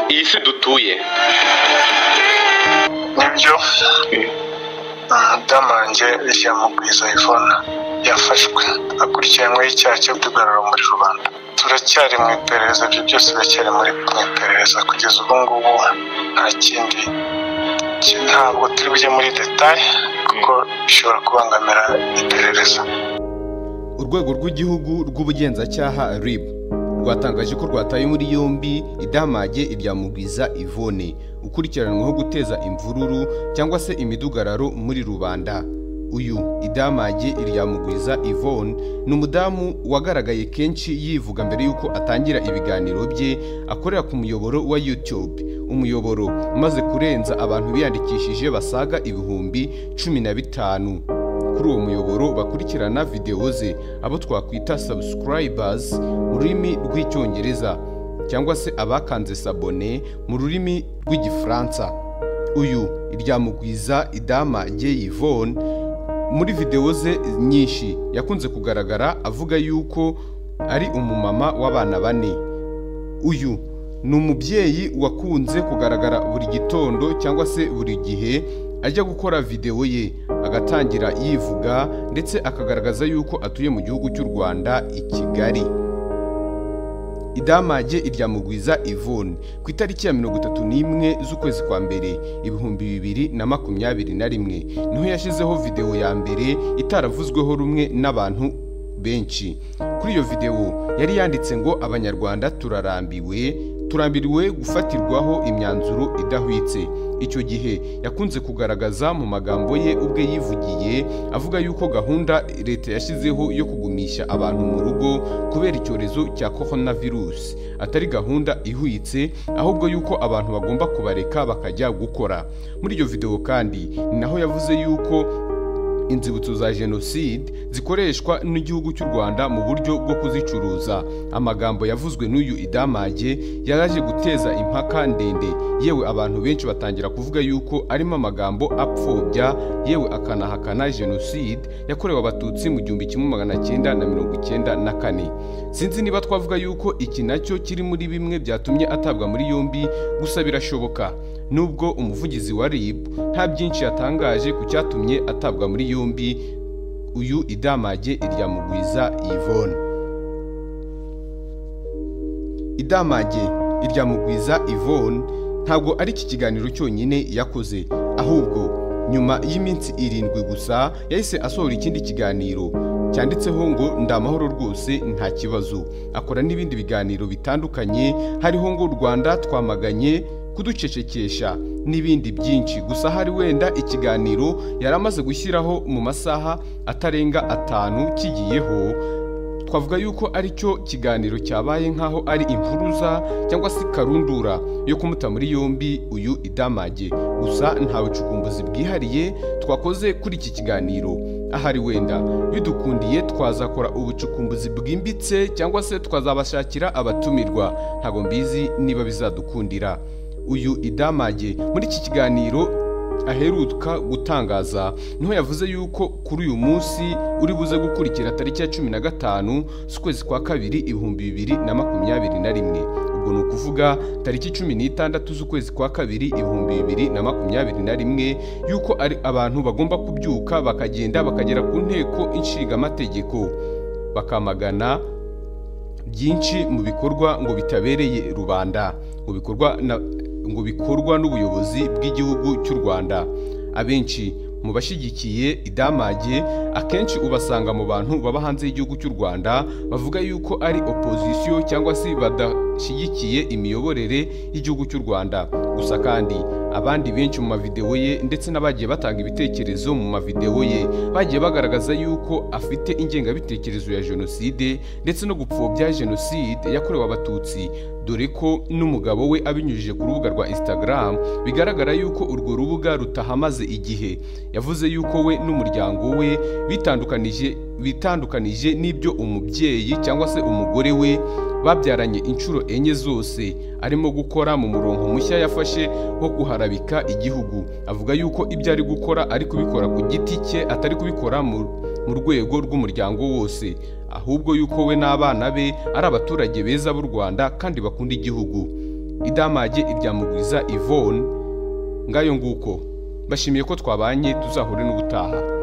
isi dutuye nibyo umudamu wanjye yamugwiza iphone yafashwe akurikiranyweho icyaha cyo kwigarura muri rubanda turacyari mu iperereza ibyo byose biracyari muri mu iperereza kugeza ubu ngubu nta kindi ki- ntabwo turi bujye muri detaye kuko bishobora kubangamira iperereza urwego rw'igihugu rw'ubugenzacyaha rib rwatangaje ko rwataye muri yombi idamage irya mugwiza ivone ukurikiranwaho guteza imvururu cyangwa se imidugararo muri rubanda uyu idamage irya mugwiza ivone ni umudamu wagaragaye kenshi yivuga mbere y'uko atangira ibiganiro bye akorera ku muyoboro wa youtube umuyoboro umaze kurenza abantu biyandikishije basaga ibihumbi cumi na bitanu kuri uwo muyoboro bakurikirana videwo ze abo twakwita subscribers mu rurimi rw'icyongereza cyangwa se abakanze sabone mu rurimi rw'igifaransa uyu iryamugwiza idama rye yvonne muri videwo ze nyinshi yakunze kugaragara avuga yuko ari umumama w'abana bane uyu ni umubyeyi wakunze kugaragara buri gitondo cyangwa se buri gihe ajya gukora videwo ye agatangira yivuga ndetse akagaragaza yuko atuye mu gihugu cy'u rwanda i kigali idamage iryamugwiza ivone ku itariki ya mirongo itatu n'imwe z'ukwezi kwa mbere ibihumbi bibiri na makumyabiri na rimwe niho yashyizeho videwo ya mbere itaravuzweho rumwe n'abantu benshi kuri iyo videwo yari yanditse ngo abanyarwanda turarambiwe turambiriwe gufatirwaho imyanzuro idahwitse icyo gihe yakunze kugaragaza mu magambo ye ubwe yivugiye avuga yuko gahunda leta yashyizeho yo kugumisha abantu mu rugo kubera icyorezo cya coronavirus atari gahunda ihwitse ahubwo yuko abantu bagomba kubareka bakajya gukora muri iyo videwo kandi ni naho yavuze yuko inzibutso za jenoside zikoreshwa n'igihugu cy'u rwanda mu buryo bwo kuzicuruza amagambo yavuzwe n'uyu idamage yaraje guteza impaka ndende yewe abantu benshi batangira kuvuga yuko arimo amagambo apfobya yewe akanahakana jenoside yakorewe abatutsi mu gihumbi kimwe magana cyenda na mirongo icyenda na kane sinzi niba twavuga yuko iki nacyo kiri muri bimwe byatumye atabwa muri yombi gusa birashoboka nubwo umuvugizi wa RIB nta byinshi yatangaje ku cyatumye atabwa muri yombi uyu idamage iryamugwiza Yvonne idamage iryamugwiza Yvonne ntabwo ari iki kiganiro cyonyine yakoze ahubwo nyuma y'iminsi irindwi gusa yahise asohora ikindi kiganiro cyanditseho ngo ndi amahoro rwose nta kibazo akora n'ibindi biganiro bitandukanye hariho ngo u rwanda twamaganye kuducecekesha n'ibindi byinshi gusa hari wenda ikiganiro yari amaze gushyiraho mu masaha atarenga atanu kigiyeho twavuga yuko ari cyo kiganiro cyabaye nk'aho ari impuruza cyangwa se karundura yo kumuta muri yombi uyu idamage gusa nta bucukumbuzi bwihariye twakoze kuri iki kiganiro ahari wenda bidukundiye twazakora ubucukumbuzi bwimbitse cyangwa se twazabashakira abatumirwa ntabwo mbizi niba bizadukundira uyu idamage muri iki kiganiro aheruka gutangaza niho yavuze yuko kuri uyu munsi uri buze gukurikira tariki ya cumi na gatanu z'ukwezi kwa kabiri ibihumbi bibiri na makumyabiri na rimwe ubwo ni ukuvuga tariki cumi n'itandatu z'ukwezi kwa kabiri ibihumbi bibiri na makumyabiri na rimwe yuko ari abantu bagomba kubyuka bakagenda bakagera ku nteko inshingamategeko bakamagana byinshi mu bikorwa ngo bitabereye rubanda ngo bikorwa na ngo bikorwa n'ubuyobozi bw'igihugu cy'u Rwanda abenshi mu bashyigikiye idamage akenshi ubasanga mu bantu baba hanze y'igihugu cy'u Rwanda bavuga yuko ari opozisiyo cyangwa se badashyigikiye imiyoborere y'igihugu cy'u Rwanda gusa kandi abandi benshi mu mavidewo ye ndetse n'abagiye batanga ibitekerezo mu mavidewo ye bagiye bagaragaza yuko afite ingengabitekerezo ya jenoside ndetse no gupfobya jenoside yakorewe abatutsi dore ko n'umugabo we abinyujije ku rubuga rwa instagram bigaragara yuko urwo rubuga rutahamaze igihe yavuze yuko we n'umuryango we bitandukanije bitandukanije n'ibyo umubyeyi cyangwa se umugore we babyaranye inshuro enye zose arimo gukora mu murongo mushya yafashe wo guharabika igihugu avuga yuko ibyo ari gukora ari kubikora ku giti cye atari kubikora mu mu rwego rw'umuryango wose ahubwo yuko we n'abana be ari abaturage beza b'u rwanda kandi bakunda igihugu idamage irya mugwiza ivone ngayo nguko bashimiye ko twabanye tuzahure n'ubutaha